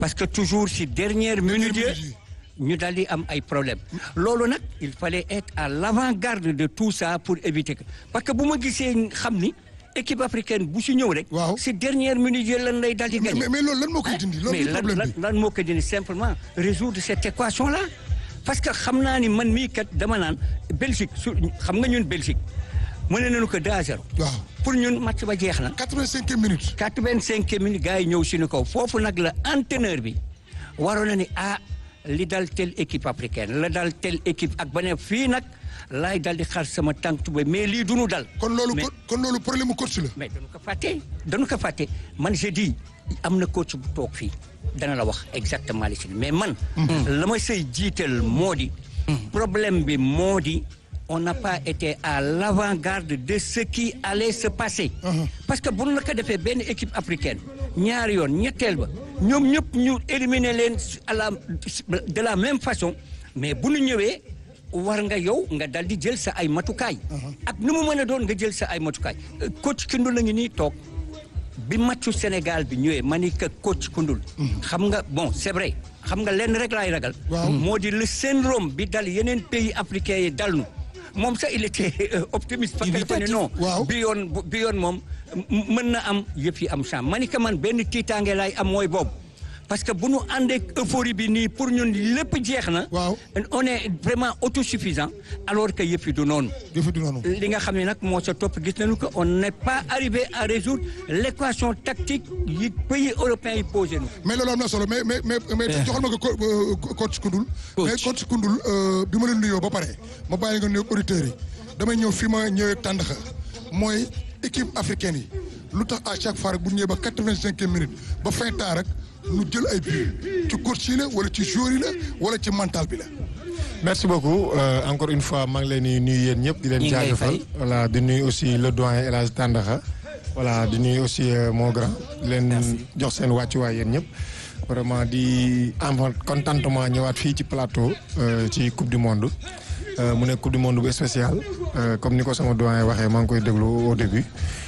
parce que toujours si dernière minute minute ñu daal di am ay problème loolu nag il fallait être à l'avant-garde de tout ça pour éviter que parce que bu ma gisee xam ni équipe africaine bu si ñëw rek. Waaw. si dernière minute yi lan lay daal di mais gagné. mais mais loolu lan moo koy dindi loolu mais mooy lan problème lan bi. lan moo ko dindi simplement résoudre cette équation là parce que xam naa ni man mii kat dama naan Belgique su xam nga ñun Belgique mën nañu ko 2 à 0 waaw pour ñun match ba jeex na. 85 minutes. 85 minutes gars yi ñëw suñu kaw foofu nag la entraîneur bi waroon na ni ah li dal telle équipe africaine la dal telle équipe ak ba ne fii nag laay dal di xar sama tànk tubéy mais lii du nu dal. kon loolu mais ko kon loolu problème mu coach la. mais dañu ko fàtte dañu ko fàtte man je dis am na coach bu toog fii dana la wax exactement li si mais man. la ma say jiital moo di. problème bi moo di on n'a pas été à l'avant-garde de ce qui allait se passer. parce que bu nu la ko defee benn équipe africaine ñaari yoon ñetteel ba ñoom ñëpp ñu éliminer leen à la de la même façon mais bu nu ñëwee. war nga yow nga dal di jël sa ay matukaay. ak nu mu mën a doon nga jël sa ay matukaay. Euh, coach Koundoul la ngi nii toog bi matchu Sénégal bi ñëwee ma ni que coach Koundoul. xam nga bon c'est vrai xam nga lenn rek laay ragal. Waaw. moo di le syndrome bi dal yeneen pays africains yi dal nu moom sax il était euh, optimiste. parce que dafa ne non Waaw. bi yoon bu- bi yoon moom m- mën na am yëf yi am chance ma ni que man benn tiitaange laay am mooy boobu. parce que bu nu àndee euphorie bi nii pour ñun lépp jeex na. Waaw. on est vraiment autosuffisant alors que yëf yi du noonu. defe du noonu. li nga xam ne nag moo sa topp gis nañu que on n'est pas arrivé à résoudre l'équation tactique yi pays européens yi posé nu mais loolu am na solo mais mais mais mais joxal ma ko co- euh, coach Koundoul. Coach. mais coach Koundoul euh, bi ma leen nuyoo ba pare ma bàyyi nga nuyoog auditeurs yi damay ñëw fi ma ñëwee tàndaxa mooy équipe africaine yi lu tax à chaque fois rek bu ñëwee ba quatre-vingt-cinq minutes ba fin temps rek ñu jël ay but ci coach yi la wala ci joueur yi la wala ci mental bi la. merci beaucoup euh, encore une fois maa ngi leen di nuyu yéen ñëpp di leen Ñi ngi lay jaajëfal fay. voilà di nuyu aussi le doyen El Hadj Tandakha voilà di nuyu aussi euh, mon grand di leen jox seen wàccuwaay yéen ñëpp vraiment di am contentement ñëwaat fii ci plateau euh, ci coupe du monde Euh, mu nekk coupe du monde bu spécial euh, comme ni ko sama doyen waxee maa ngi koy déglu au début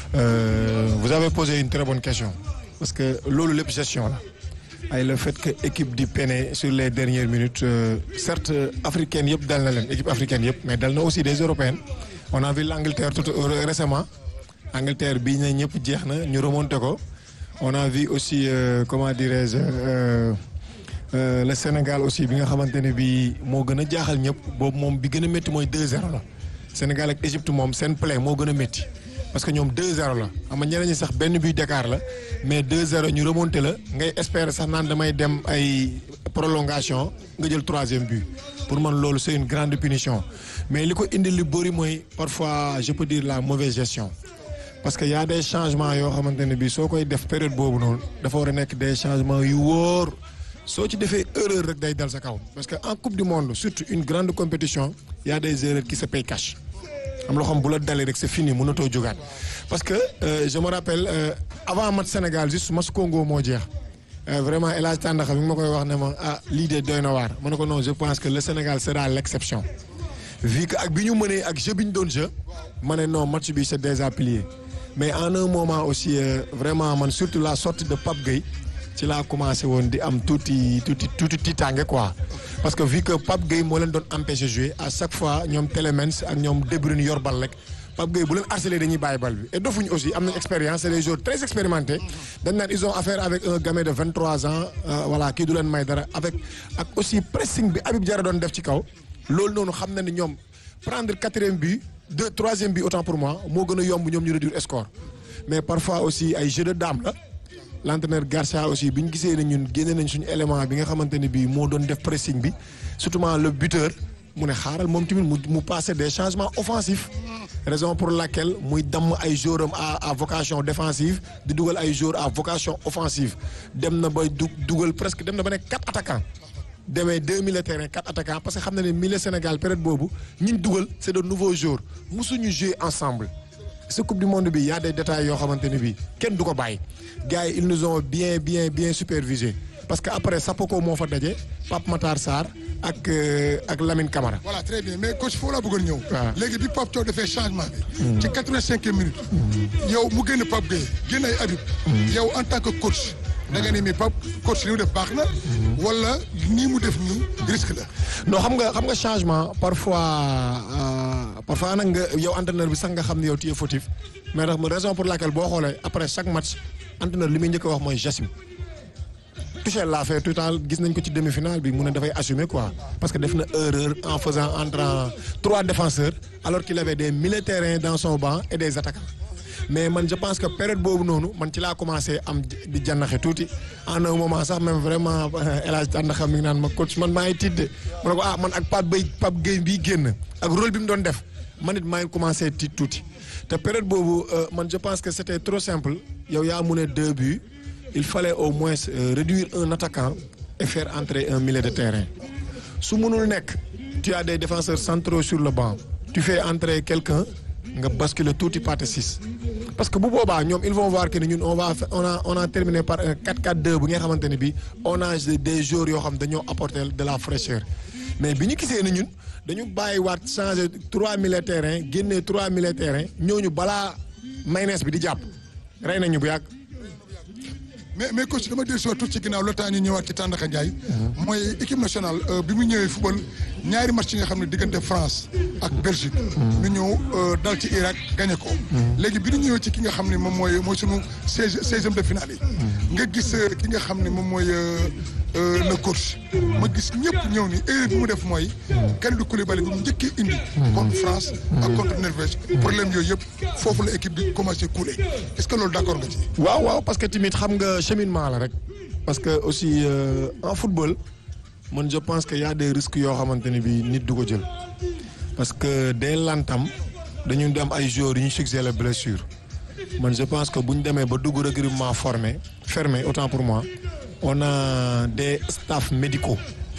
Euh, vous avez posé une très bonne question parce que loolu lépp gestion la ay le fait que équipe di peine sur les dernières minutes euh, certes euh, africaine yëpp dal na leen équipe africaine yëpp mais dal na aussi des européennes on a vu l'Angleterre tout euh, récemment Angleterre bii na ñëpp jeex na ñu remonté ko on a vu aussi euh, comment dirais-je euh, euh, le Sénégal aussi bi nga xamante ne bii moo gën a jaaxal ñëpp boobu moom bi gën a métti mooy 2-0 la Sénégal ak Égypte moom seen play moo gën a métti parce que ñoom 2-0 la xam nga ñeneen ñi sax benn but d'écart la mais 2-0 ñu remonté la ngay espérer sax naan damay dem ay prolongation nga jël troisième but pour man loolu c'est une grande punition mais li ko indi li bëri mooy parfois je peux dire la mauvaise gestion parce que y a des changements yoo xamante ne bii soo koy def période boobu noonu dafa war a nekk des changements yu wóor soo ci defee erreur rek day dal sa kaw parce que en coupe du monde surtout une grande compétition y a des erreurs qui se payent cash am loo xam bu la dalee rek c'est fini mënatoo jógaat parce que euh, je me rappelle euh, avant match Sénégal juste match Congo moo jeex Euh, vraiment El Hadj Tandakha mi ngi ma koy wax ne ma ah lii de doy na waar ma ne ko non je pense que le Sénégal sera l'exception vu que ak bi ñu mënee ak jeu bi ñu doon jeu ma ne non match bi c'est déjà plié mais en un moment aussi euh, vraiment man surtout la sortie de Pape Gueye ci laa commencé woon di am tuuti tuuti tuuti tiitaange quoi parce que vu que Pape Gueye moo leen doon empêcher jouer à chaque fois ñoom Télé-Mens ak ñoom De Bruyne yor bal rek Pape Gueye bu leen harceler dañuy bàyyi bal bi et dofuñu aussi am nañ expérience c'est des joueurs très expérimentés dañ naan ils ont affaire avec un gamin de 23 ans euh, voilà kii du leen may dara avec ak aussi pressing bi Habib Diarra doon def ci kaw loolu noonu xam na ni ñoom prendre quatrième but deux troisième but autant pour moi moo gën a yomb ñoom ñu réduire score mais parfois aussi ay jeu de dame la l'entraîneur Garcia aussi bi ñu gisee ne ñun génne nañ suñu élément bi nga xamante ne bii moo doon def pressing bi surtout le buteur mu ne xaaral moom tamit mu mu passer des changements offensifs raison pour laquelle muy damm ay joueurs am à à vocation défensive di dugal ay joueurs à vocation offensive dem na ba du dugal presque dem na ba nekk quatre attaquants demee deux milieux terrain quatre attaquants parce que xam na ne milieu Sénégal période boobu ñi ñu dugal c'est de nouveaux joueurs musuñu jouer ensemble. ce coupe du monde bi y a des détails yoo xamante ne bii kenn du ko bàyyi gars yi ils nous ont bien bien bien supervisé parce que après Sapoko moo fa daje Pape Matar Sarr ak euh, ak Lamine Camara. voilà très bien mais coach foofu laa bëggoon ñëw. waaw. léegi bi Pape Thiaw defee changement bi. ci quatre-vingt-cinq minutes. yow mu génn Pape Gueye génn ay Habib. yow en tant que coach da nga ni mi Pape coach li mu def baax na wala nii mu def nii risque la non xam nga xam nga changement parfois euh, parfois nag nga yow entraîneur bi sax nga xam ne yow tu es fautif mais ndax raison pour laquelle boo xoolee après chaque match entraîneur li muy njëkk a wax mooy j'assume Tuchel l'a fait tout à l'heure gis nañ ko ci demi-finale bi mu ne dafay assumer quoi parce que def na erreur en faisant entrant trois défenseurs alors qu'il avait des milieux de terrain dans son banc et des attaquants mais man je pense que période boobu noonu man ci laa commencé am di jànnaxe tuuti en un moment sax même vraiment El Hadj Tàndaxa mi ngi naan ma coach man maa ngi tiit de ma ne ko ah man ak Pape Bay Pape Gueye bii génn ak rôle bi mu doon def man it maa ngi commencé tiit tuuti te période boobu man je pense que c'était trop simple yow yaa mu ne deux buts il fallait au moins euh, réduire un attaquant et faire entrer un milieu de terrain su mënul nekk tu as des défenseurs centraux sur le banc tu fais entrer quelqu'un nga basculer tuuti partie 6 parce que bu boobaa ñoom ils vont voir que ni ñun on va on a on a terminé par un 4-4-2 bu nga xamante ne bii on a des joueurs yoo xam dañoo apporter de la fraîcheur mais bi ñu gisee ni ñun dañu bàyyiwaat changer trois milieux de terrain génnee trois milieux de terrain ñooñu balaa mayonnaise bi di jàpp rey nañu bu yàgg. mais mais coach dama dellu si waat tuuti ci ginnaaw le temps ñu ñëwaat ci Tandakha Ndiaye. mooy équipe nationale bi mu ñëwee football ñaari match yi nga xam ne diggante France ak Belgique. ñu ñëw dal ci Irak gagné ko. léegi bi ñu ñëwee ci ki nga xam ne moom mooy mooy sunu seize seizième de finale yi. nga gis ki nga xam ne moom mooy le coach. ma gis ñëpp ñëw ni erreur bi mu def mooy. Kalidou Koulibaly bi mu njëkkee indi. contre France ak contre Norvège. problème yooyu yëpp foofu la équipe bi commencé couler est-ce que loolu d'accord nga ci. waaw waaw parce que tamit xam nga cheminement la rek parce que aussi euh, en football man je pense que y a des risques yoo xamante ne bii nit du ko jël parce que dès l'entame dañu dem ay joueurs yu ñu succès la blessure man je pense que bu ñu demee ba dugg regroupement formé fermé autant pour moi on a des staffs médicaux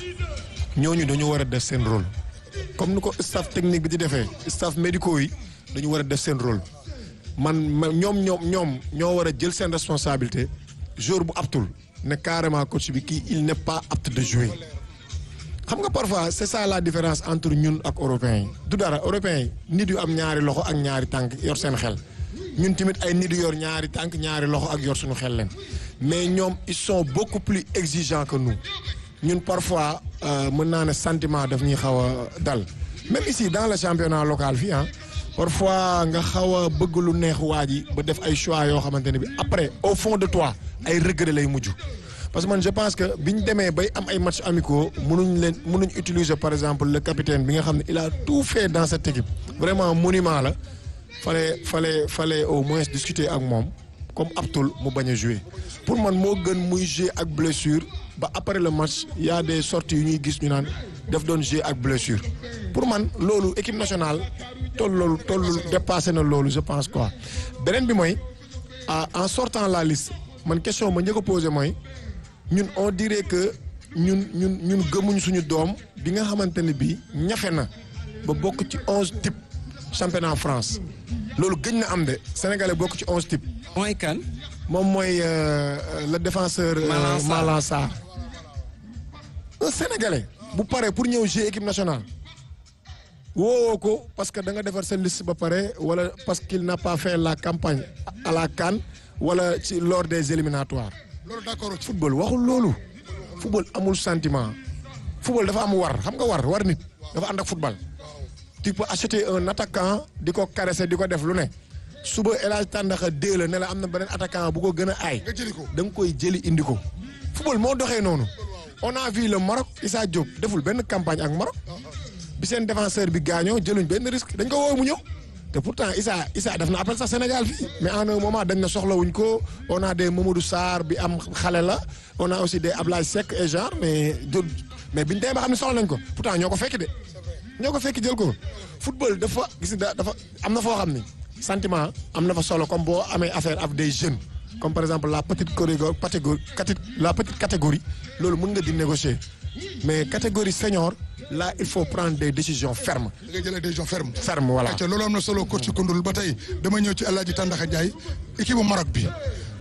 ñooñu dañu war a def seen rôle comme ni ko staff technique bi di defee staff médicaux yi dañu war a def seen rôle man ñoom ñoom ñoom ñoo war a jël seen responsabilité joueur bu aptul ne carrément coach bi kii il n'est pas apte de jouer xam nga parfois c'est ça la différence entre ñun ak européens yi du dara européens yi nit yu am ñaari loxo ak ñaari tànk yor seen xel ñun tamit ay nit yu yor ñaari tànk ñaari loxo ak yor suñu xel leen mais ñoom ils sont beaucoup plus exigeants que nous ñun parfois mën naa ne sentiment daf ñuy xaw a dal même ici dans le championnat local fii ah parfois nga xaw a bëgg lu neex waa ji ba def ay choix yoo xamante ne bi après au fond de toi ay regret lay mujj parce que man je pense que bi ñu demee bay am ay matchs amicaux mënuñ leen mënuñ utiliser par exemple le capitaine bi nga xam ne il a tout fait dans cette équipe vraiment monument la fallait fallait fallait au moins discuter ak moom comme aptul mu bañ a jouer pour man moo gën muy jouer ak blessure ba après le match y a des sorties yu ñuy gis ñu naan daf doon jouer ak blessure pour man loolu équipe nationale toll loolu toll dépassé na loolu je pense quoi beneen bi mooy en sortant la liste man question ma njëkk a posé mooy ñun on dirait que ñun ñun ñun gëmuñ suñu doom bi nga xamante ne bii ñafe na ba bokk ci onze type championnat France loolu gëj na am de sénégalais bokk ci onze type mooy kan. moom mooy le défenseur Malang Sarr un sénégalais bu pare pour ñëw jouer équipe nationale woowoo ko parce que da nga defar sa liste ba pare wala parce qu'il n'a pas fait la campagne à la CAN wala ci lors des éliminatoires loolu d'accord football waxul loolu football amul sentiment football dafa am war xam nga war war nit dafa ànd ak football tu peux acheter un attaquant di ko caresser di ko def lu ne suba El Hadj Tàndaxa dee la ne la am na beneen attaquant bu ko gën a aay nga jëli ko da nga koy jëli indi ko football moo doxee noonu on a vu le Maroc Issa Diop deful benn campagne ak Maroc bi seen défenseur bi gaañoo jëluñ benn risque dañ ko woo mu ñëw te pourtant Issa Issa def na appel sax Sénégal fii mais en un moment dañ na soxlawuñ ko on a des Mamadou Sarr bi am xale la on a aussi des Ablaye Seck et genre mais jël mais biñ demee ba xam ne soxla nañ ko pourtant ñoo ko fekk de ñoo ko fekk jël ko football dafa gis nga dafa am na foo xam ni sentiment am na fa solo comme boo amee affaire avec des jeunes comme par exemple la petite catégorie la petite catégorie loolu mën nga di négocier mais catégorie senior là il faut prendre des décisions fermes. da ngay jëlee décision ferme. ferme voilà te loolu am na solo coach Koundoul ba tey dama ñëw ci El Hadj Tandakha Ndiaye équipe bu Maroc bi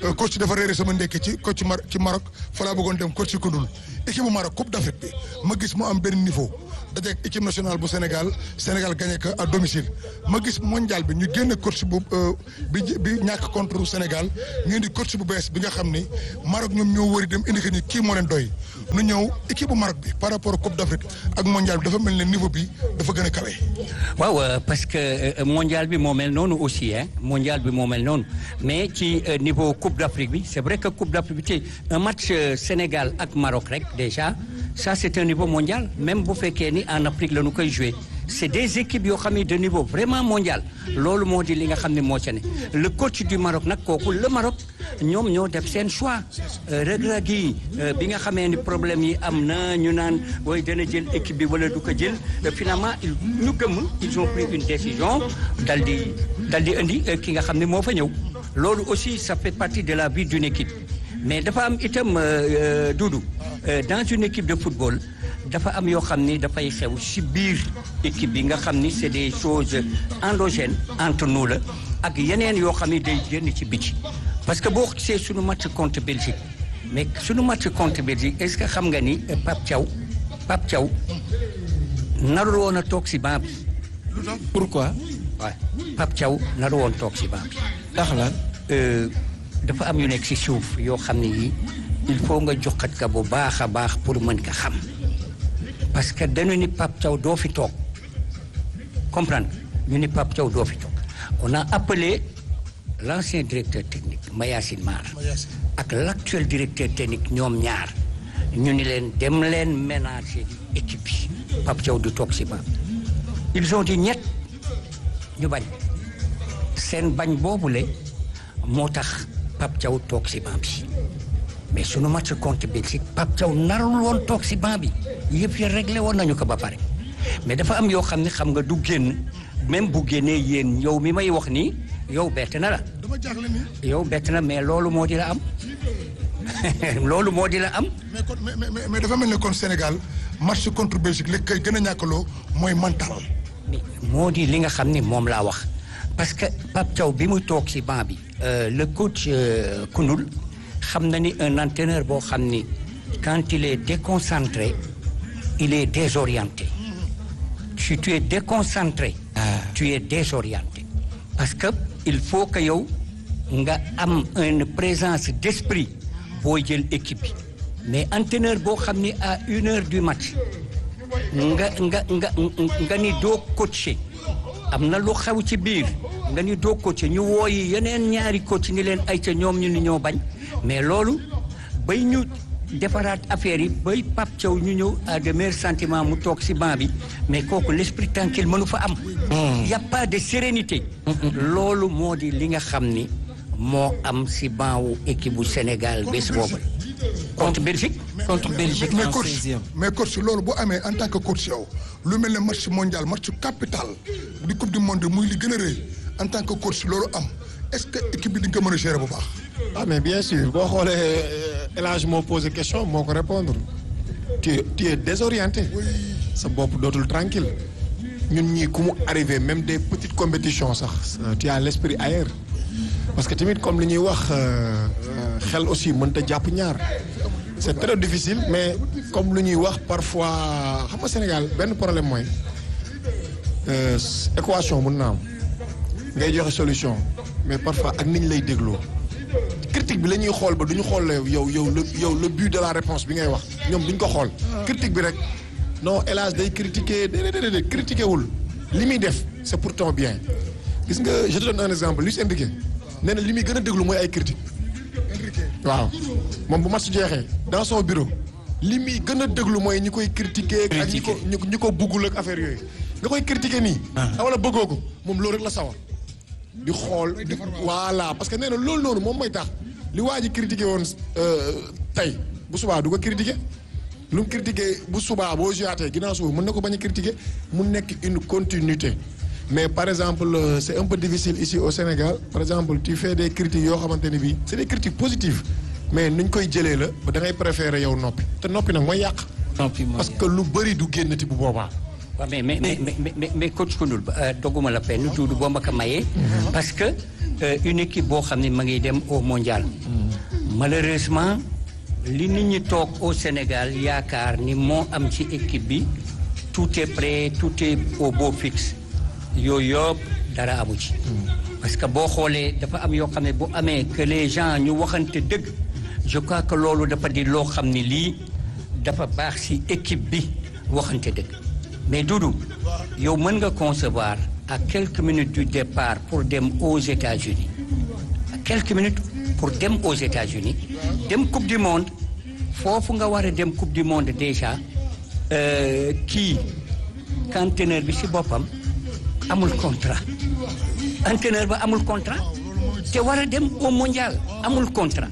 coach dafa réeré sama ndekki ci coach Mar ci Maroc fa laa bëggoon dem coach ci Koundoul équipe bu Maroc coupe d'Afrique bi ma gis mu am benn niveau dajeeg équipe nationale bu Sénégal Sénégal gagné ko à domicile ma gis mondial bi ñu génn coach bu bi bi ñàkk contre Sénégal ñu indi coach bu bees bi nga xam ni Maroc ñoom ñoo wëri dem indi que ni kii moo leen doy nu ñëw équipe bu Maroc bi par rapport coupe d'Afrique ak mondial bi dafa mel ne niveau bi dafa gën a kawe. waaw parce que mondial bi moo mel noonu aussi hein mondial bi moo mel noonu mais ci niveau coupe d'Afrique bi c'est vrai que coupe d'Afrique bi ci un match Sénégal ak Maroc rek déjà ça c'est un niveau mondial même bu fekkee ni en Afrique la ñu koy jouer c'est des équipes yoo xam ne de niveau vraiment mondial loolu moo di li nga xam ne moo ca ne le coach du Maroc nag kooku le Maroc ñoom ñoo def seen choix Regragui yi bi nga xamee ni problème yi am na ñu naan way dana jël équipe bi wala du ko jël finalement ñu gëmm ils ont pris une décision dal di dal di indi ki nga xam ne moo fa ñëw loolu aussi ça fait partie de la vie d'une équipe mais dafa am itam Doudou dans une équipe de football dafa am yoo xam ni dafay xew ci biir équipe bi nga xam ni c'est des choses endogènes entre nous la ak yeneen yoo xam ni day génn ci biti parce que boo gisee suñu match contre Belgique mais suñu match contre Belgique est-ce que xam nga ni Pape Thiaw Pape Thiaw narul woon a toog ci banc bi. pourquoi. waaw Pape Thiaw narul woon toog ci banc bi. ndax la. dafa am yu nekk ci suuf yoo xam ne yii il faut nga joxat ka bu baax a baax pour mën ka xam. parce que dañu ni Pape Thiaw doo fi toog comprendre ñu ni Pape Thiaw doo fi toog on a appelé l'ancien directeur technique Mayacine Mar ak l'actuel directeur technique ñoom ñaar ñu ni leen dem leen ménager équipe bi Pape Thiaw du toog si ba ils ont dit ñett ñu bañ seen bañ boobule moo tax Pape Thiaw toog si banc bi mais sunu match contre Belgique Pape Thiaw narul woon toog si banc bi yëpp yi réglé woon nañu ko ba pare mais dafa am yoo xam ne xam nga du génn même bu génnee yéen yow mi may wax nii yow bett na la. dama jaaxle ni. yow bett na mais loolu moo di la am loolu moo di la am. mais kon mais mais mais dafa mel ni kon Sénégal match contre Belgique li koy gën a ñàkkaloo mooy mental. moo di li nga xam ni moom laa wax parce que Pape Thiaw bi muy toog si banc bi. le coach Koundoul xam na ni un entraîneur boo xam ni quand il est déconcentré il est désorienté si tu es déconcentré. tu es désorienté. parce que il faut que yow nga am une présence d'esprit booy jël équipe bi mais entraîneur boo xam ni à une heure du match nga nga nga nga ni doo coacher am na lu xew ci biir nga ni doo coacher ñu wooyi yeneen ñaari coach ni leen ay ca ñoom ñu ni ñoo bañ mais loolu bay ñu defaraat affaire yi bay Pape Thiaw ñu ñëw à de meilleurs sentiments mu toog ci banc bi mais kooku l'esprit tranquille mënu fa am y a pas de sérénité loolu moo di li nga xam ni moo am ci banc wu équipe bu Sénégal bés boobu contre Belgique contre Belgique mais en coach 16e. mais coach loolu bu amee en tant que coach yow lu mel ne match mondial match capital di coupe du monde muy li gën a rëy en tant que coach loolu am est-ce que équipe bi di nga ko mën a gérer bu baax. ah mais bien sûr boo xoolee El Hadj moo posé question moo ko répondre tu es tu es désorienté sa bopp dootul tranquille ñun ñii ku mu arrivé même des petites compétitions sax tu as l'esprit ailleurs parce que tamit comme li ñuy wax xel aussi mënta jàpp ñaar c'est très difficile mais comme lu ñuy wax parfois xam nga Sénégal benn problème mooy euh, équation mën na am ngay joxe solution mais parfois ak niñ lay dégloo critique bi la ñuy xool ba du ñu xool yow yow le yow le but de la réponse bi ngay wax ñoom duñ ko xool critique bi rek non hélas day critiquer déedéet déedéet critiquer wul li muy def c'est pour ton bien gis nga je te donne un exemple Luis Enrique nee na li muy gën a déglu mooy ay critique waaw moom bu match jeexee dans son bureau li muy gën a déglu mooy ñi koy critiquer ak ñi ko ñi ko ñi ko buggul ak affaire yooyu nga koy critiquer nii wala bëggoo ko moom loolu rek la sawar di xool di voilà parce que nee na loolu noonu moom mooy tax li waa ji critiqué woon tey bu subaa du ko critiqué lu mu critiqué bu subaa boo juyaatee ginnaaw suba mën na ko bañ a critiqué mu nekk une continuité mais par exemple euh, c'est un peu difficile ici au Sénégal par exemple tu fais des critiques yoo xamante ne bii c'est des critiques positives mais nuñ koy jëlee la ba da ngay préférer yow noppi te noppi nag mooy yàq noppi mooy parce que lu bëri du génnati bu boobaa waaw mais mais mais mais mais mais coach Koundoul doguma la penn Doudou boo ma ko mayee. parce que euh, une équipe boo xam ne ma ngi dem au mondial. malheureusement li nit ñi toog au Sénégal yaakaar ni moo am ci équipe bi tout est prêt tout est au beau fixe yooyu yëpp dara amu ci. parce que boo xoolee dafa am yoo xam ne bu amee que les gens ñu waxante dëgg je crois que loolu dafa di loo xam ne lii dafa baax ci équipe bi waxante dëgg mais Doudou yow mën nga concevoir à quelques minutes du départ pour dem aux États-Unis à quelques minutes pour dem aux États-Unis dem coupe du monde foofu nga war a dem coupe du monde déjà euh, kii entraîneur bi ci boppam amul contrat entraîneur ba amul contrat te war a dem au mondial amul contrat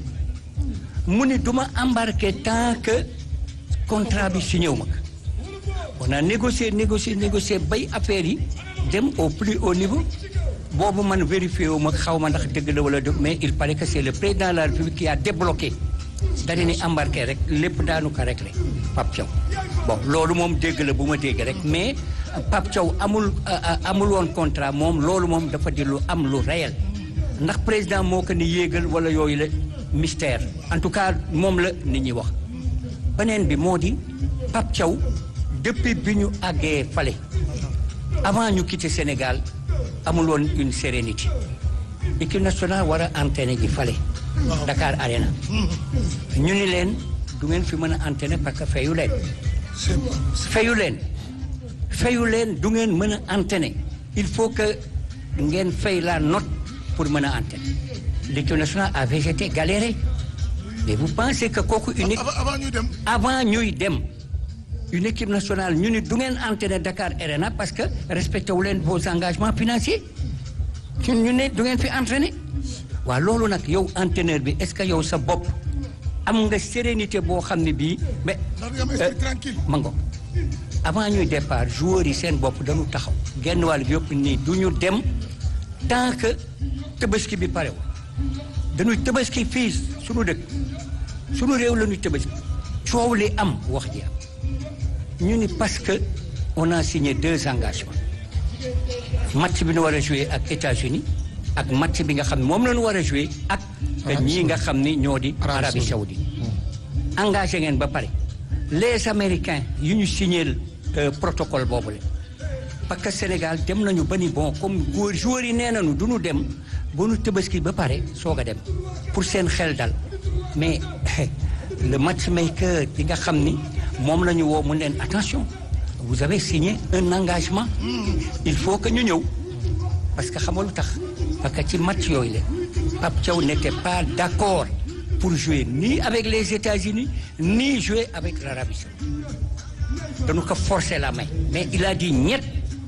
mu ni duma embarqué tant que contrat bi signé wu ma ko on a négocié négocié négocié bay affaire yi dem au plus haut niveau boobu man vérifié wu ma xaw ma ndax dëgg la wala dëgg mais il paraît que c'est le président de la République qui a débloqué dañu ni embarqué rek lépp daanu ko réglé Pape Thiaw bon loolu moom dégg la bu ma dégg rek mais Pape Thiaw amul amul woon contrat moom loolu moom dafa di lu am lu réel ndax président moo ko ni yéegal wala yooyu la mystère en tout cas moom la nit ñi wax beneen bi moo di Pape Thiaw depuis bi ñu àggee fale avant ñu quitter Sénégal amul woon une sérénité équipe nationale war a entraîner ji fale Dakar Arena ñu ni leen du ngeen fi mën a entraîner parce que fayu leen fayu leen fayu leen du ngeen mën a entraîner il faut que ngeen fay la note pour mën a entraîner l'équipe nationale a végété galéré mais vous pensez que kooku une avant avant ñuy dem. avant ñuy dem une équipe nationale ñu ni du ngeen entraîner Dakar Arena parce que respecté wu leen vos engagements financiers ñun ñu ne du ngeen fi entraîner waaw loolu nag yow entraîneur bi est-ce que yow sa bopp am nga sérénité boo xam ne bii mais. ndax nga am esprit tranquille. ma ngo avant ñuy départ joueurs yi seen bopp dañu taxaw genn wàll bi yëpp nii du ñu dem tant que tabaski bi pare dañuy tabaski fii suñu dëkk suñu réew la ñuy tabaski coow li am wax ji am ñu ni parce que on a signé deux engagements match bi ñu war a jouer ak États-Unis ak match bi nga xam ne moom la ñu war a jouer ak ñii nga xam ni ñoo di Arabie Saoudite engagé ngeen ba pare les Américains yu ñu signé protocole boobu la parce que Sénégal dem nañu ba ni bon comme góor joueurs yi nee nañu du ñu dem ba ñu tëbaski ba pare soog a dem pour seen xel dal mais le matchmaker bi nga xam ni moom la ñu woo mu leen attention vous avez signé un engagement il faut que ñu ñëw parce que xam nga lu tax parce que ci match yooyu la Pape Thiaw n'était pas d'accord pour jouer ni avec les États-Unis ni jouer avec l'Arabie Saoudite dañu ko forcer la main mais il a dit ñett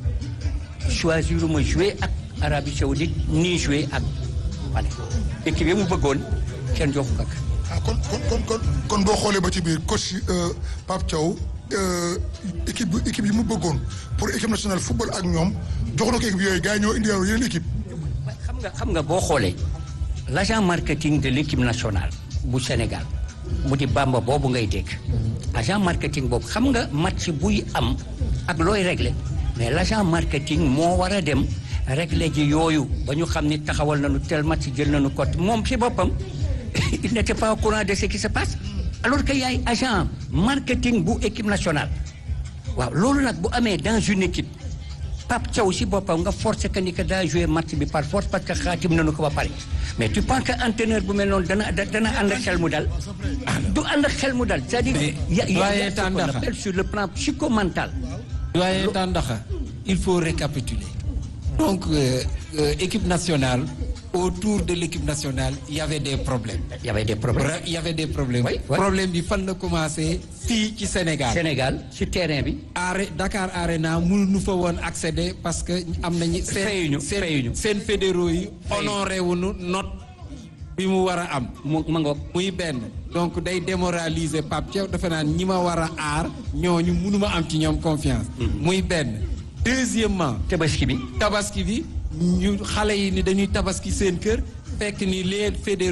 choisir ma jouer ak Arabie Saoudite ni jouer ak wala équipe yi mu bëggoon kenn joxu ko ah kon kon kon kon kon boo xoolee ba ci biir coach Pape Thiaw équipe bu équipe yi mu bëggoon pour équipe nationale football ak ñoom jox na ko équipe yooyu gars yi ñoo indi yeneen équipe. xam nga xam nga boo xoolee l'agent marketing de l'équipe nationale bu Sénégal mu di Bamba boobu ngay dégg agent marketing boobu xam nga match buy am ak looy régler mais l'agent marketing moo war a dem régler ji yooyu ba ñu xam ni taxawal nañu tel match jël nañu cote moom ci boppam il n'était pas au courant de ce qui se passe alors que yaay agent marketing bu équipe nationale waaw loolu nag bu amee dans une équipe Pape Thiaw si boppam nga forcé que ni que daa jouer match bi par force parce que xaatim nañu ko ba pare mais tu penses que entraîneur bu mel noonu dana dana ànd ak xel mu dal du ànd ak xel mu dal c'est-à-dire y a, y a, y a ce qu'on appelle sur le plan psychomental doyen Tandakha il faut récapituler donc euh, euh, équipe nationale autour de l'équipe nationale il y avait des problèmes il y avait des problèmes il y avait des problèmes Oui, oui. problème bi fan la commencé fii ci Sénégal Sénégal si terrain bi Are Dakar Arena mënuñu fa woon accéder parce que am nañu Fayuñu, seen fayuñu. seen fédéraux yi Fayuñu. honoré wuñu note bi mu war a am mu ma ngoog muy benn donc day démoraliser Pape Thiaw dafa naan ñi ma war a aar ñooñu mënuma am ci ñoom confiance muy benn deuxièmement tabaski bi tabaski bi ñu xale yi ni dañuy tabaski seen kër fekk ni les fédéraux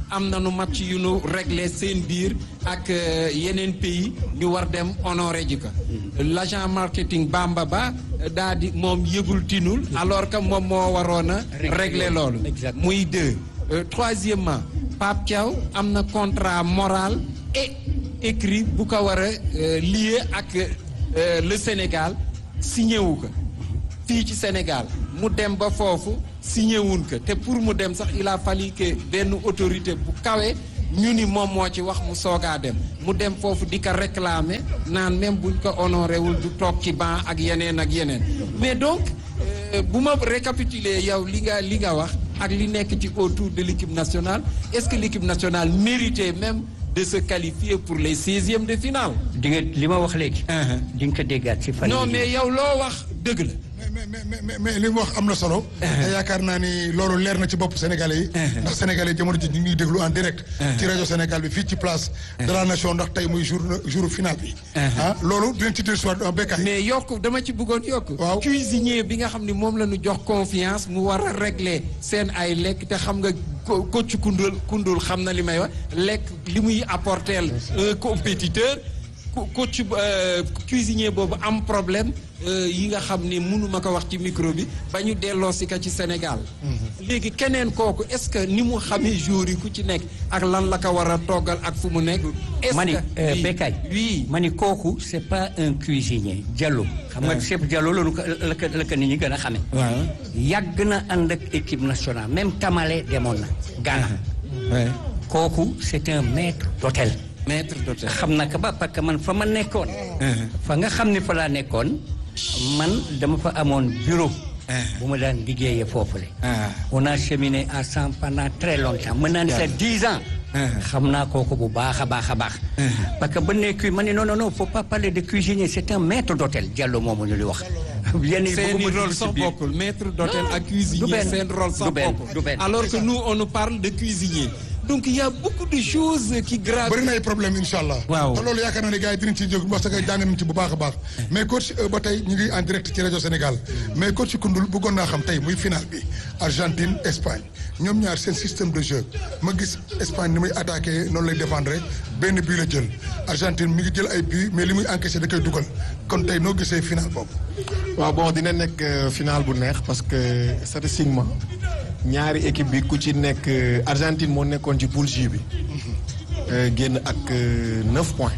am nañu match yu nu réglé seen biir ak euh, yeneen pays ñu war dem honoré ji ko l'agent marketing Bamba Ba daa di moom yëgul tinul alors que moom moo waroon a régler loolu Exactement. muy deux Euh, troisièmement Pape Thiaw am na contrat moral et écrit bu ko war a euh, lié ak euh, le Sénégal signé wu ko fii ci Sénégal mu dem ba foofu signé wuñ ko te pour mu dem sax il a fallu que benn autorité bu kawe ñu ni moom moo ci wax mu soogaa dem mu dem foofu di ko réclamer naan même buñ ko honoré wul du toog ci banc ak yeneen ak yeneen mais donc euh, bu ma récapituler yow li nga li nga wax ak li nekk ci autour de l'équipe nationale est-ce que l'équipe nationale méritait même de se qualifier pour les seizièmes de finale di nga li ma wax léegi. di nga ko déggaat ci fan. non yii. mais yow loo wax dëgg la mais mais mais mais mais li mu wax am na solo. te yaakaar naa ni loolu leer na ci bopp Sénégalais yi. ndax Sénégalais yi jamono ji ñu ngi déglu en direct. ci rajo Sénégal bi fii ci place. de la nation ndax tey muy jour jour final bi. ah loolu dinañ ci dellusiwaat en béykat mais yokk dama ci bëggoon yokk Waaw. cuisinier bi nga xam ne moom la ñu jox confiance mu war a régler seen ay lekk te xam nga ko coach kundul kundul xam na li may wax lekk li muy apporter un compétiteur co- coach euh, cuisinier boobu am problème euh, yi nga xam ni mënuma ko wax ci micro bi ba ñu delloo si ka ci Sénégal léegi keneen kooku est-ce que ni mu xamee jour yi ku ci nekk ak lan la ko war a toggal ak fu mu nekk est-ce mani que oui, Bekay oui mani kooku c'est pas un cuisinier Diallo xam nga chef Diallo la ñu ko la ko la ko nit ñi gën a xamee waaw yàgg na ànd ak équipe nationale même Tamale demoon na Ghana ouais. kooku c'est un maître d'hôtel maître d'hôtel xam na ko ba parce que man fa ma nekkoon fa nga xam ni fa laa nekkoon man dama fa amoon bureau bu ma daan liggéeyee foofule ah on a cheminé ensemble pendant très longtemps mën naa ni sax dix ans xam naa kooku bu baax a baax a baax parce que ba nekk ma ne non non non faut pas parler de cuisinier c'est un maître d'hôtel Diallo moomu ñu li wax yenn yi seen bëgguma rôle dugg ci sax biir. bokkul maître d'hôtel Non, ak du cuisinier benn, seen rôle sax du benn, bokkul du benn. alors que nous on nous parle de cuisinier donc il y a beaucoup de choses qui gravitent bëri na ay problème incha allah. Waaw. te loolu yaakaar naa ne gars yi dinañ ci jóg parce que jàng nañ ci bu baax a baax. mais coach euh, ba tey ñu ngi en direct ci rajo Sénégal mais coach Koundoul bëggoon naa xam tey muy final bi Argentine Espagne ñoom ñaar seen système de jeu ma gis Espagne ni muy attaqué noonu lay défendre benn bii la jël Argentine mi ngi jël ay buts mais li muy encaissé da koy dugal kon tey noo gisee final boobu. waaw bon dina nekk euh, final bu neex parce que statistiquement ñaari équipe bi ku ci nekk euh, Argentine moo nekkoon ci poule J bi euh, génn ak euh, 9 points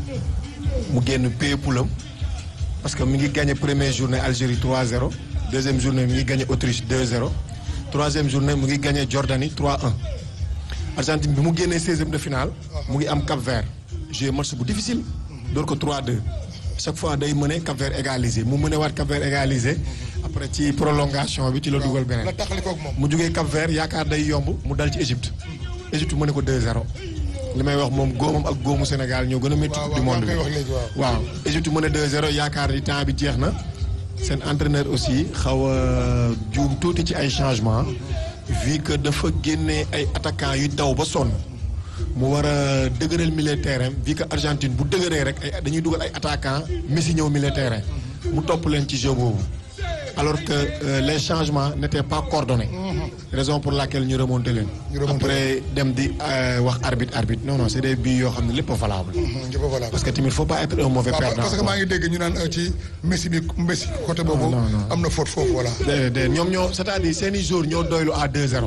mu génn paye poulam parce que mi ngi gagné première journée Algérie 3-0 deuxième journée mi ngi gagné Autriche 2-0 troisième journée mu ngi gagné Jordanie 3-1 Argentine bi mu génnee 16e de finale mu ngi am Cap Vert joué match bu difficile door ko 3-2 chaque fois day mëne Cap Vert égalisé mu mëne waat Cap Vert égalisé après ci prolongation bi ci la dugal beneen la taxali koog moom. mu jógee Cap Vert yaakaar day yomb mu dal ci Égypte Égypte mu ne ko 2-0 li may wax moom góomam ak góomu Sénégal ñoo gën a métti waaw coupe du waaw monde maa bi ngi koy wax léegi waaw. waaw Égypte mu ne 2-0 yaakaar ni temps bi jeex na seen entraîneur aussi xaw a juum tuuti ci ay changement vu que dafa génnee ay attaquants yu daw ba sonn mu war a dëgëral milieu terrain vu que Argentine bu dëgëree rek ay dañuy dugal ay attaquants Messi ñëw milieu terrain mu topp leen ci jeu boobu alors que euh, les changements n'étaient pas coordonnés raison pour laquelle ñu remonté leen Ñu remonté après dem di euh, wax arbitre arbitre non non c'est des buts yoo xam ne lépp a valable njëkk voilà. parce que tamit faut pas être un mauvais waaw perdant parce que maa ngi dégg ñu naan euh, ci Messi bi Messi côté boobu. non, non. am na faute foofu voilà. de de ñoom ñoo c'est-à-dire seen i jours ñoo doylu à 2-0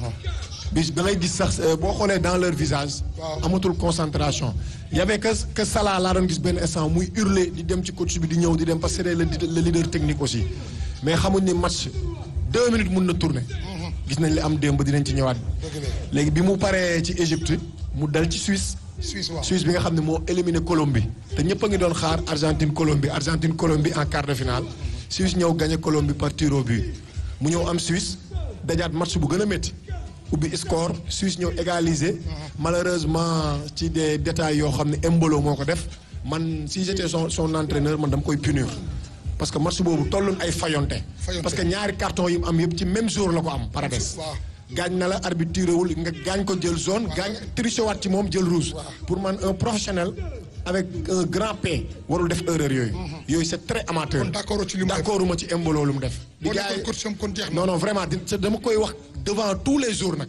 bis da ngay gis sax euh, boo xoolee dans leur visage Waaw. amatul concentration y avait que que Salah laa doon gis benn instant muy hurler di dem ci coach bi di ñëw di dem parce que c'est le le leader technique aussi mais xamuñ ni match deux minutes mun na tourner gis nañ li am démb dinañ ci ñëwaat dëgg la léegi bi mu paree ci Égypte mu dal ci Suisse Suisse waaw. Suisse bi nga xam ne moo éliminé Colombie te ñëpp a ngi doon xaar Argentine Colombie Argentine Colombie en quart de finale Suisse ñëw gagné Colombie par tir au but mu ñëw am Suisse dajaat match bu gën a métti ubbi score Suisse ñëw égalisé malheureusement ci des détails yoo xam ne Embolo moo ko def man si j'étais son son entraîneur man dama koy punir parce que match boobu tolloon ay fayonte Fayonte. parce que ñaari carton yi mu am yëpp ci même jour la ko am Paredes waaw. gaañ na la arbitre tirewul nga gaañ ko jël zone gaañ triché waat ci moom jël rouge pour man un professionnel avec un grand P warul def erreur yooyu yooyu c'est très amateur kon d'accord ci li mu def. d'accord uma ci Embolo lu mu def boo di gars nekkoon yi coach am kon jeex na. non non vraiment di- dama koy wax devant tous les jours nag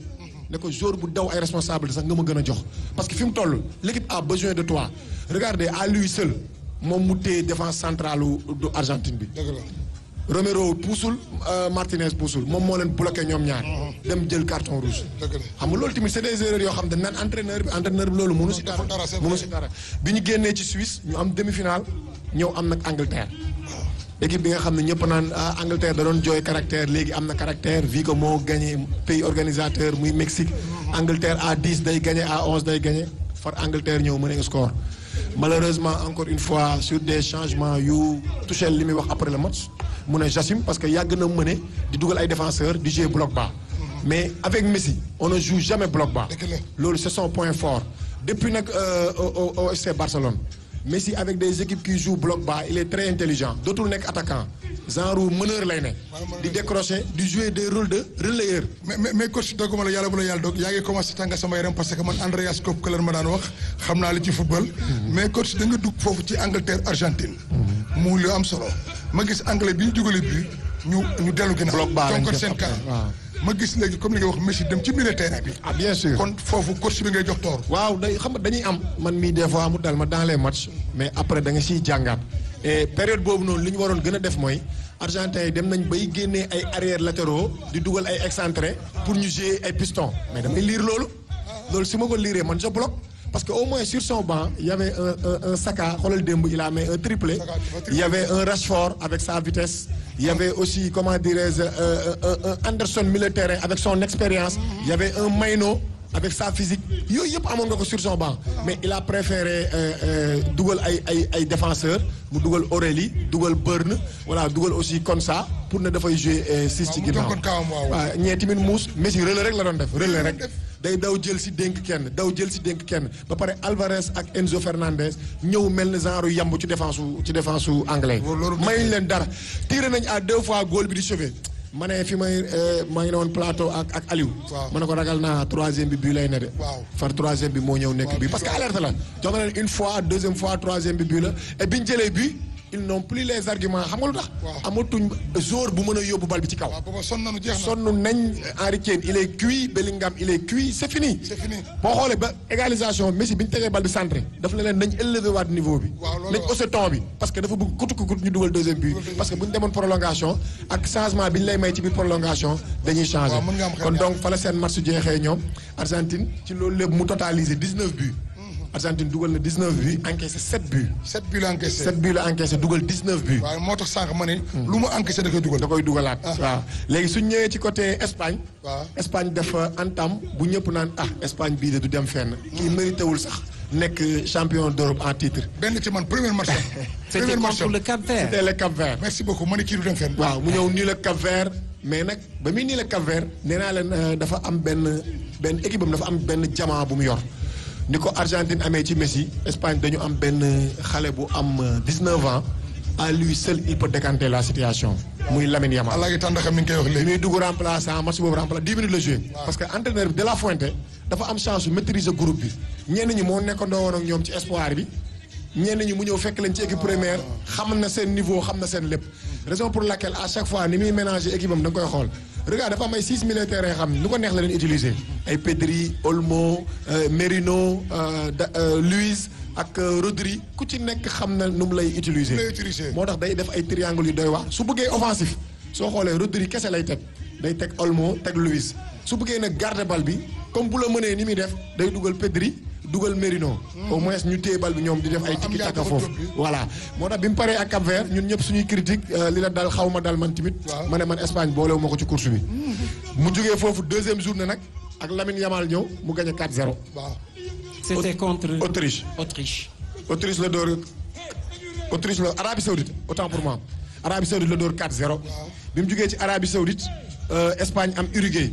ne ko jour bu daw ay responsabilité sax nga ma gën a jox parce que fi mu toll l'équipe a besoin de toi regardez à lui seul moom mu téye défense centrale du Argentine bi dëgg la Romero puusul Martinez puusul moom moo leen bloqué ñoom ñaar dem jël carton rouge dëgg la xam nga loolu tamit c'est des erreurs yoo xam ne dañ naan entraîneur bi entraîneur bi loolu mënu si dara dara, c'est mënu vrai. si dara bi ñu génnee ci Suisse ñu am demi-finale ñëw am nag Angleterre équipe bi nga xam ne ñëpp naan ah Angleterre da doon jooy caractère léegi am na caractère vu que moo gagné pays organisateur muy Mexique Angleterre à 10 day gagné à 11 day gagné far Angleterre ñëw mën a score malheureusement encore une fois sur des changements yu Tuchel li muy wax après le match mu ne j'assume parce que yàgg na mëne di dugal ay défenseurs di jouer bloc bas mais avec Messi on ne joue jamais bloc bas Dëgg la. loolu c'est son point fort depuis nag euh, au au au FC Barcelone Messi avec des équipes qui jouent bloc bas il est très intelligent dootul nekk attaquant genre meneur lay ne di décrocher di jouer des rôles de relayeur mais mais mais coach dogguma la yàlla bu la yàlla dog yaa ngi commencé tànga sama yaram parce que man Andreas Kopkeler ma daan wax xam naa li ci football. mais coach da nga dugg foofu ci Angleterre Argentine. mu lu am solo ma gis anglais bi ñu dugalee bi ñu ñu dellu ginnaaw. Bloc bas lañ donc def seen après, camp. waaw. ma gis léegi comme li nga wax Messi dem ci milieu terrain bi. ah bien sûr kon foofu coach bi ngay jox toor. waaw day xam nga dañuy am man mii des fois mu dal ma dans les matchs mais après da nga siy jàngaat et période boobu noonu li ñu waroon gën a def mooy argentin yi dem nañ bay génnee ay arrière latéraux di dugal ay excentré pour ñu jouer ay piston mais damay lire loolu loolu si ma ko liree man je bloque parce que au moins sur son banc il y avait un un un Saka xoolal démb il a mis un triplé Saka, dafa triplé. il y avait un Rashford avec sa vitesse il y avait aussi comment dirais-je euh, un, un Anderson milieu de terrain avec son expérience il y avait un Maino avec sa physique yooyu yëpp amoon nga ko sur son banc mais il a préféré euh, euh, dugal ay ay ay défenseurs mu dugal Aurélie dugal Burn voilà dugal aussi Konsa pour ne dafay jouer euh, six ci mu ginnaaw tënkoon kawam, waaw. waaw ñee tamit muus Messi relais rek la doon def relais rek day daw jël si dénk kenn daw jël si dénk kenn ba pare Alvarez ak Enzo Fernandez ñëw mel ni genre yamb ci défense su ci défense su anglais loolu- mayuñ leen dara tiré nañ à deux fois goal bi di sauvé ma ne fi may euh, maa ngi ne woon plateau ak ak Aliou Waaw. ma ne ko ragal naa troisième bi bii lay ne de Waaw. far troisième bi moo ñëw nekk Waaw, bi parce que alerte la jox na leen une fois deuxième fois troisième bi bii la et biñ jëlee bi ils n'ont plus les arguments xam nga lu tax Waaw. amatuñ jour bu mën a yóbbu bal bi ci kaw waaw booba sonn nañu jeex na. sonn nañ Harry Kane il est cuit Bellingham il est cuit c'est fini. C'est fini. boo xoolee ba égalisation Messi bi ñu tegee bal bi centré daf la leen nañ élevé waat niveau bi. Waaw, loolu nañ waaw. haussé ton bi parce que dafa bëgg kutu kutu ñu dugal deuxième but. parce que bu ñu demoon prolongation ak changement bi ñu lay may ci biir prolongation dañuy changer. Waaw, mën nga am xel kon ñaar. donc fa la seen match jeexee ñoom Argentine ci loolu lépp mu totalisé 19 buts. Argentine dugal na 19 buts encaissé 7 buts. sept bi la encaissé. 7 buts la encaissé dugal 19 buts. waaw moo tax sànq ma ne. lu mu encaissé da koy dugal. da koy dugalaat. waaw léegi suñ ñëwee ci côté Espagne. waaw. Espagne dafa entame bu ñëpp naan ah Espagne bii de du dem fenn. kii mérité wul sax nekk champion d'Europe en titre. benn ci man premier match am. C'était premier match contre am. le Cap Vert. c'était le Cap Vert. merci beaucoup ma ne kii du dem fenn. waaw mu ñëw nii la Cap Vert mais nag ba muy nii la Cap Vert nee naa leen euh, dafa am benn benn équipe am dafa am benn jamaa bu mu yor. ni ko Argentine amee ci Messi Espagne dañu am benn xale bu am euh, 19 ans à lui seul il peut décanter la situation muy Lamine Yamal. allah ngi tànn xam ni nga koy wax bi léegi. muy dugg remplaçant match boobu remplaçant 10 minutes la joué. parce que entraîneur bi de la Fuente dafa am chance su maîtriser groupe bi ñenn ñi moo nekkandoo woon ak ñoom ci espoir bi ñenn ñi mu ñëw fekk leen ci équipe première xam na seen niveau xam na seen lépp. raison pour laquelle à chaque fois ni muy ménager équipe am da nga koy xool regarde dafa am ay six militaires yoo xam ne nu ko neex la leen utiliser ay Pedri Olmo euh, Merino euh, da, euh, Luis ak euh, Rodri ku ci nekk xam na nu mu lay utiliser. Nu mu lay utiliser. moo tax day def ay triangle yu doy waar su bëggee offensif soo xoolee Rodri kese lay teg day teg Olmo teg Luis su bëggee nag garder bal bi comme bu la mënee ni muy def day dugal Pedri dugal Merino. au moins ñu téye bal bi ñoom di def ay am tiki taka yaakaar foofu. ba jóg bi. voilà moo tax bi mu paree ak Cap Vert ñun ñëpp suñuy critique euh, li la dal xaw ma dal man tamit. Waaw. ma ne man Espagne boolewu ma ko ci course bi. mu jógee foofu deuxième journée nag ak Lamine Yamal ñëw mu gagné 4-0. waaw. C'était contre Autriche. Autriche. Autriche la door Autriche la Arabie Saoudite autant pour moi Arabie Saoudite la door 4-0. bi mu jugee ci Arabie Saoudite euh, Espagne am Uruguay.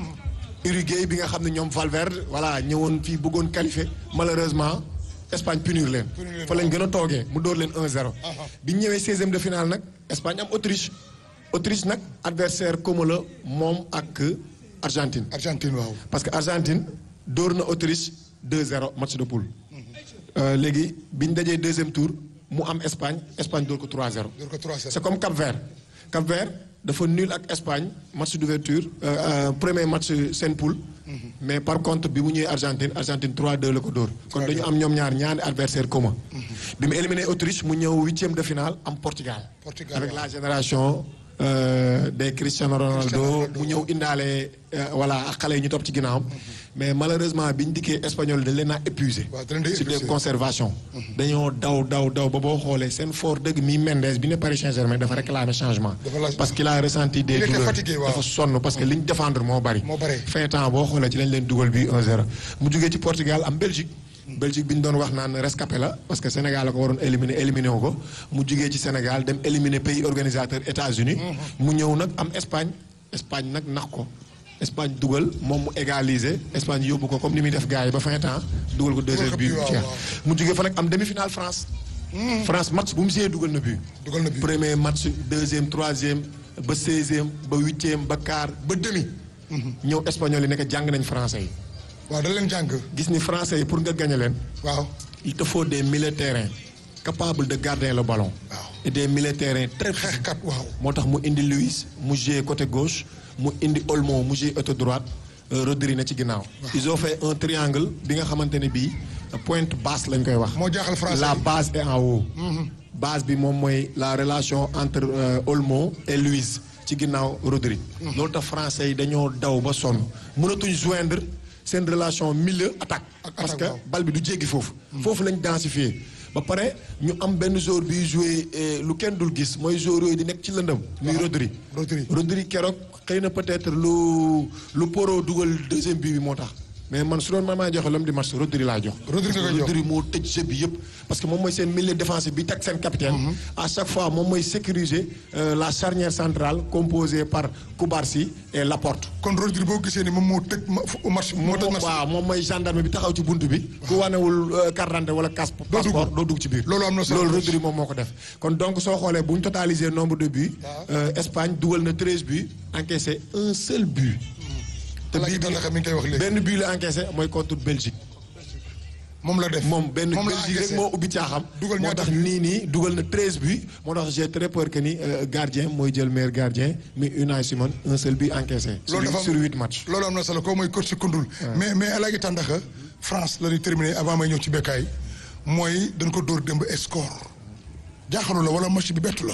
Uruguay bi nga xam ne ñoom Valverde voilà ñëwoon fii bëggoon qualifier malheureusement Espagne punir leen. Punir leen, fa lañ gën a toogee mu door leen 1-0. Aha. bi ñu ñëwee 16e de finale nag Espagne am Autriche Autriche nag adversaire commun la moom ak Argentine. Argentine waaw. parce que Argentine dóor na Autriche 2-0 match de poule. Euh, léegi bi ñu dajee deuxième tour mu am Espagne Espagne dóor ko 3-0. door ko 3-0. c'est comme Cap Vert Cap Vert dafa nul ak Espagne match d'ouverture euh, euh, premier match seen poule mais par contre bi mu ñëwee Argentine Argentine 3-2 la ko dóor kon dañu am ñoom ñaar ñaari adversaire commun bi mu éliminé Autriche mu ñëw huitième de finale am Portugal Portugal, avec waaw. la génération euh, des Cristiano Ronaldo Cristiano Ronaldo. mu ñëw indaale euh, voilà ak xale yi ñu topp ci ginnaawam mais malheureusement bi ñu dikkee espagnol dañ leen a épuisé Waaw, dañ leen di sur des épuisé. conservations dañoo daw daw daw ba boo xoolee seen fort dëgg mi Mendes bi ne Paris Saint-Germain dafa réclamé changement Dafa laaj- parce qu'il a ressenti des Il était douleurs fatigué, waaw. dafa sonn parce que li ñu défendre moo bari Moo bari. fin temps boo xoolee ci lañ leen dugal bi 1-0 mu jugee ci Portugal am Belgique Belgique bi ñu doon wax naan rescapé la parce que Sénégal la ko waroon éliminer éliminé wu ko mu jugee ci Sénégal dem éliminer pays organisateur États-Unis mu ñëw nag am Espagne Espagne nag nax ko Espagne dugal moom mu égaliser Espagne yóbbu ko comme ni muy def gars yi ba fin temps dugal ko deuxième ko but bii, waaw, jeex waaw. mu jugee fa nag am demi-finale France France match bu mu see dugal na but dugal na bi premier match deuxième troisième ba seizième ba huitième ba quart ba demi. ñëw espagnol yi nekk jàng nañ français yi. waaw da leen jàng gis ni français yi pour nga gagner leen waaw il te faut des milieux de terrain capables de garder le ballon. Waaw. et des milieux de terrain très xeexkat waaw moo tax mu indi Luis mu joué côté gauche mu indi Olmo mu joué côté droite euh, Rodri na ci ginnaaw. ils ont fait un triangle bi nga xamante ne bii pointe basse lañ koy wax. moo jaaxal français la yi. base est en haut. base bi moom mooy la relation entre euh, Olmo et Luis ci ginnaaw Rodri. loolu tax français yi dañoo daw ba sonn mënatuñ joindre seen relation milieu attaque. Ak parce attaque, que waaw. bal bi du jéggi foofu. foofu lañ densifier ba pare ñu am benn joueur biy joué eh, lu kenn dul gis mooy joueur yooyu di nekk ci lëndëm. muy Rodri. Rodri. Rodri keroog xëy na peut-être lu lu Poro dugal deuxième but bi moo tax mais man su doon man maa joxe l'homme du match Rodri laa jox. Rodri nga koy jox. Rodri moo tëj jeu bi yëpp parce que moom mooy seen milieu défensif bi teg seen capitaine. à chaque fois moom mooy sécuriser euh, la charnière centrale composée par Koubarsi et Laporte. kon Rodri boo gisee ni moom moo tëj ma- fu- match moo tëj match waaw moom mooy gendarme bi taxaw ci buntu bi. ku wanewul euh, carte d'identité wala cas passeport doo dugg ci biir. Loolu am na solo. loolu Rodri moom moo ko def. kon donc soo xoolee bu ñu totaliser nombre de buts. euh, Espagne dugal na treize buts encaissé un seul but. te Alaaji bii bi Tandaka mi ngi koy wax léegi benn but la encaissé mooy contre Belgique. moom la def moom benn moom la Belgique rek encaissé. moo ubbi caaxam. Dugal moo ñaata tax but? nii nii dugal na treize buts moo tax j'ai très peur que ni euh, gardien mooy jël meilleur gardien mi Unai Simon un seul but encaissé. sur loolu dafa am- sur huit matchs. loolu am na solo koo mooy coach si kundul mais mais Alaaji Tandaka France la ñuy terminé avant may ñëw ci bekkaay mooy dañ ko dóor démb score jaaxalu la wala match bi bettu la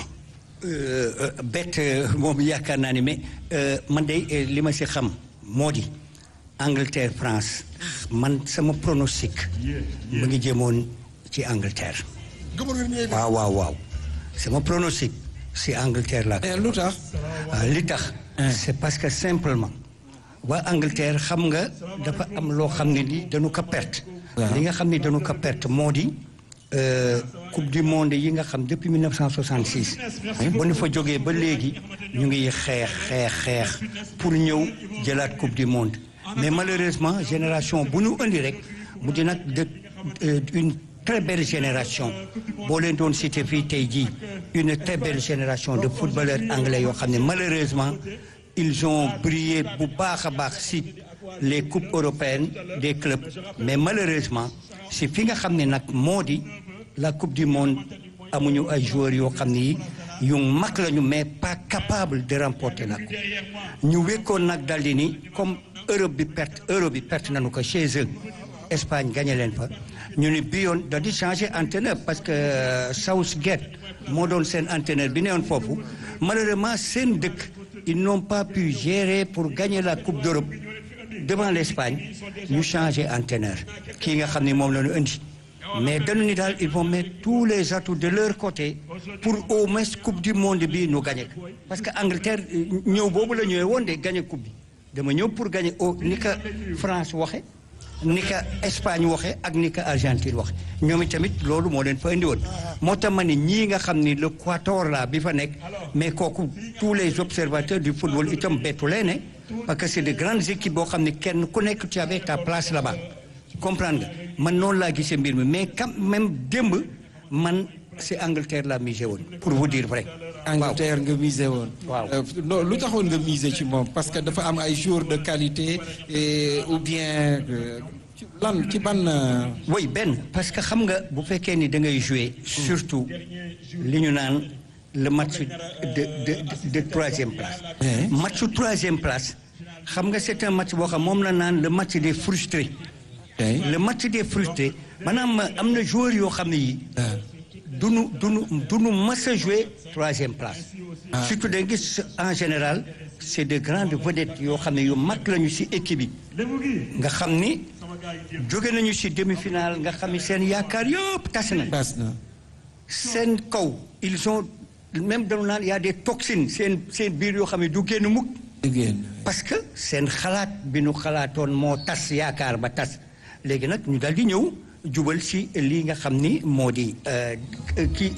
Euh, euh, bett euh, moom yaakaar naa ni mais euh, man de euh, li ma si xam moo di Angleterre France man sama pronostic mu ngi jëmoon ci Angleterre gëmoon nga ni ñooy waaw waaw waaw sama pronostic si Angleterre la Eh, lu tax ah, li tax c'est parce que simplement waa Angleterre xam nga dafa am loo xam ne ni dañu ko perte Waaw. li nga xam ne dañu ko perte moo di euh, coupe du monde yi nga xam depuis 1966 bu ñu fa jógee ba léegi ñu ngi xeex xeex xeex pour ñëw jëlaat coupe du monde mais malheureusement génération bu ñu indi rek mu di nag de euh, une très belle génération boo leen doon cité fii tey jii une très belle génération de footballeurs anglais yoo xam ne malheureusement ils ont brillé bu baax a baax si les coupes européennes des clubs mais malheureusement si fi nga xam ne nag moo di la coupe du monde amuñu ay joueurs yoo xam ne yi yu mag lañu mais pas capable de remporter la coupe ñu wekkoon nag daldi ni comme Europe bi perte Europe bi perte nañu ko chez eux Espagne gagné leen fa ñu ni bi yoon da di changé entraîneur parce que euh, Southgate moo doon seen entraîneur bi newoon foofu malheureusement seen dëkk ils n'ont pas pu gérer pour gagner la coupe d'Europe devant l'Espagne ñu changé entraîneur kii nga xam ne moom la ñu indi mais dañu ni daal ils vont mettre tous les atouts de leur côté pour au moins coupe du monde bi ñu gagné ko parce que Angleterre euh, ñëw boobu la ñëwee woon de gagné coupe bi dama ñëw pour gagner au ni ka France waxe ni ka Espagne waxe ak ni ka Argentine waxe ñoom tamit loolu moo leen fa indi woon moo tax ma ne ñii nga xam ni le quator la bi fa nekk mais kooku tous les observateurs du football itam bettu leen ne parce que c'est de grandes équipes boo xam ne kenn ku nekk tu avais ta place là-bas comprendre nga man noonu laa gisee mbir mi mais quand même démb man c'est Angleterre la misé woon pour vous dire vrai waaw Angleterre nga misé woon. Waaw. Euh, non, lu taxoon nga misé ci moom parce que dafa am ay joueurs de qualité et ou bien euh, ci lan ci ban. euh, oui benn parce que xam nga bu fekkee ni da ngay jouer surtout li ñu naan le match de de de troisième place. match troisième place xam nga c'est un match boo xam moom la naan le match des frustrés. le match des frustrés maanaam am na joueurs yoo xam ne yi duñu duñu duñu mas a jouer troisième place. surtout da nga gis en général c'est de grandes vedettes yoo xam ne yu mag lañu ci équipe yi. nga xam ni jóge nañu ci demi-finale nga xam ni seen yaakaar yëpp tas na. tas na. seen kaw ils ont même dañu naan y a des toxines seen seen biir yoo xam ne du génn mukk parce que seen xalaat bi nu xalaatoon moo tas yaakaar ba tas léegi nag ñu daal di ñëw jubal ci lii nga xam ni moo di kii